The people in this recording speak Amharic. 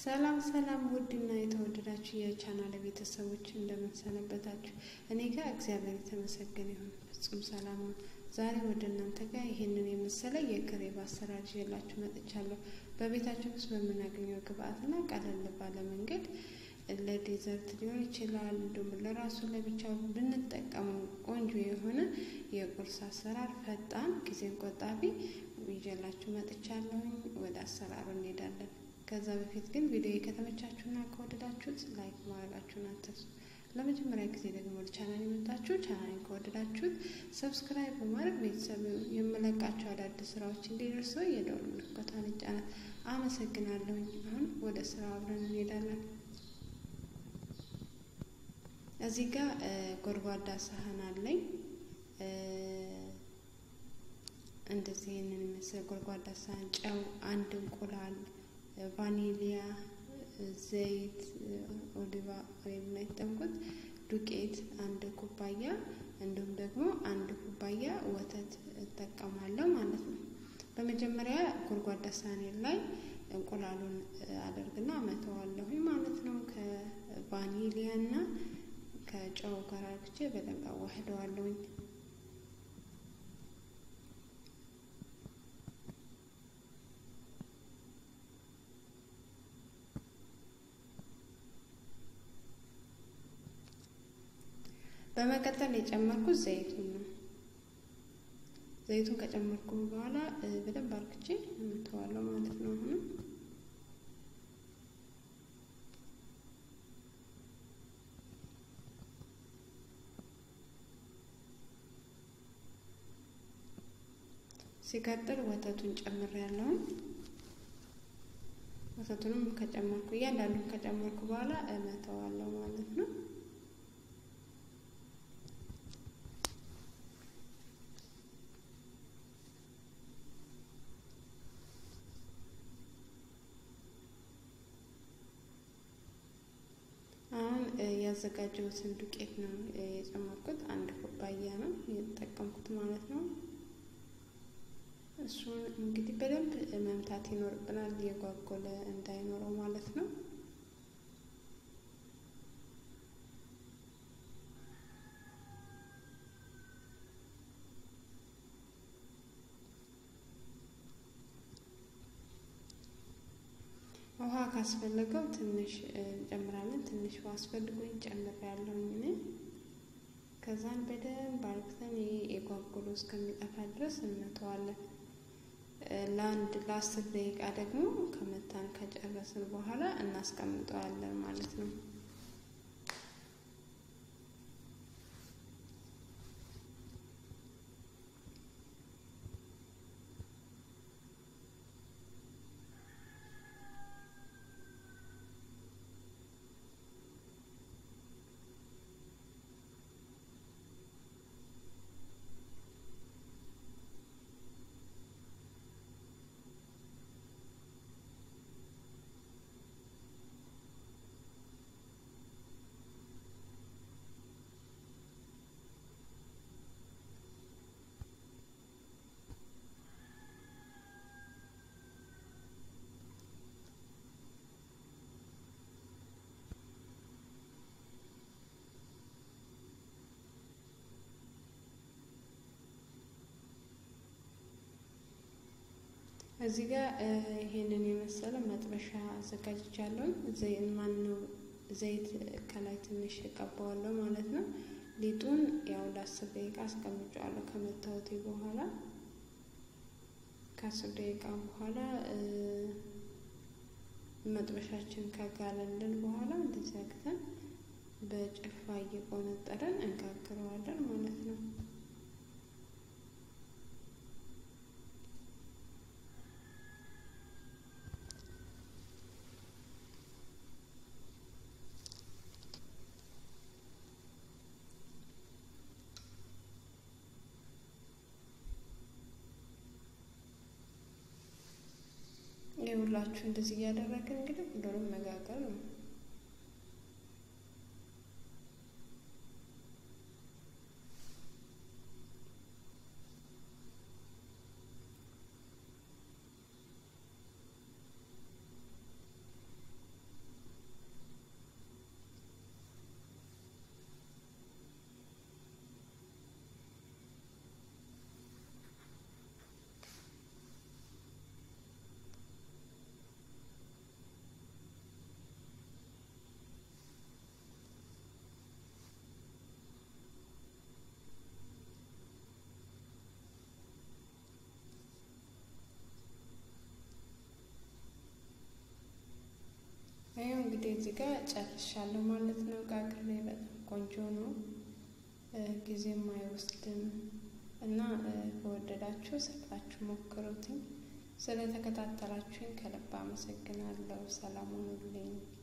ሰላም ሰላም ውድና የተወደዳችሁ የቻናል ቤተሰቦች እንደምንሰነበታችሁ፣ እኔ ጋር እግዚአብሔር የተመሰገነ ይሁን ፍጹም ሰላም ነው። ዛሬ ወደ እናንተ ጋር ይህንን የመሰለ የክሬብ አሰራር ይዤላችሁ መጥቻለሁ። በቤታችን ውስጥ በምናገኘው ግብአትና ቀለል ባለ መንገድ ለዴዘርት ሊሆን ይችላል፣ እንዲሁም ለራሱ ለብቻው ብንጠቀመው ቆንጆ የሆነ የቁርስ አሰራር ፈጣን፣ ጊዜን ቆጣቢ ይዤላችሁ መጥቻለሁኝ። ወደ አሰራሩ እንሄዳለን። ከዛ በፊት ግን ቪዲዮ ከተመቻችሁና ከወደዳችሁት ላይክ ማድረጋችሁን አትርሱ። ለመጀመሪያ ጊዜ ደግሞ ወደ ቻናል የመጣችሁ ቻናልን ከወደዳችሁት ሰብስክራይብ በማድረግ ቤተሰብ የምለቃቸው አዳዲስ ስራዎች እንዲደርሱ የደወል ምልክቷን ይጫናል። አመሰግናለሁኝ። አሁን ወደ ስራ አብረን እንሄዳለን። እዚህ ጋር ጎድጓዳ ሳህን አለኝ። እንደዚህ ይህንን የሚመስል ጎድጓዳ ሳህን፣ ጨው፣ አንድ እንቁላል ቫኒሊያ፣ ዘይት፣ ኦሊቫ ወይም የተጠቀምኩት ዱቄት አንድ ኩባያ እንዲሁም ደግሞ አንድ ኩባያ ወተት እጠቀማለሁ ማለት ነው። በመጀመሪያ ጎድጓዳ ሳህኔ ላይ እንቁላሉን አደርግና መተዋለሁኝ ማለት ነው። ከቫኒሊያ እና ከጨው ጋር አድርጌ በደንብ አዋህደዋለሁኝ። በመቀጠል የጨመርኩት ዘይቱን ነው። ዘይቱን ከጨመርኩ በኋላ በደንብ አርግቼ እመተዋለሁ ማለት ነው። አሁንም ሲቀጥል ወተቱን ጨምሬያለሁ። ወተቱንም ከጨመርኩ እያንዳንዱን ከጨመርኩ በኋላ እመተዋለሁ ማለት ነው። አሁን ያዘጋጀሁትን ዱቄት ነው የጨመርኩት። አንድ ኩባያ ነው የተጠቀምኩት ማለት ነው። እሱን እንግዲህ በደንብ መምታት ይኖርብናል፣ የጓጎለ እንዳይኖረው ማለት ነው። ውሃ ካስፈለገው ትንሽ እንጨምራለን። ትንሽ ውሃ አስፈልጎኝ ጨምሬያለሁኝ እኔ። ከዛን በደንብ አርግተን ይሄ የጓጉሎ እስከሚጠፋ ድረስ እንመተዋለን። ለአንድ ለአስር ደቂቃ ደግሞ ከመታን ከጨረስን በኋላ እናስቀምጠዋለን ማለት ነው። እዚህ ጋር ይሄንን የመሰለ መጥበሻ አዘጋጅቻለሁ። ዘይት ማን ነው ዘይት ከላይ ትንሽ እቀባዋለሁ ማለት ነው። ሊጡን ያው ለአስር ደቂቃ አስቀምጫዋለሁ ከመታወቴ በኋላ ከአስር ደቂቃ በኋላ መጥበሻችን ከጋለልን በኋላ እንደዚህ አግተን በጭልፋ እየቆነጠረን እንጋግረዋለን ማለት ነው። የሁላችሁ እንደዚህ እያደረግን እንግዲህ ሁሉንም መጋገር ነው። ጋር ጨርሻለሁ ማለት ነው። ጋግሬ በጣም ቆንጆ ነው፣ ጊዜም አይወስድም እና ከወደዳችሁ ሰርታችሁ ሞክሩትኝ። ስለተከታተላችሁኝ ከልብ አመሰግናለሁ። ሰላም ሁኑልኝ።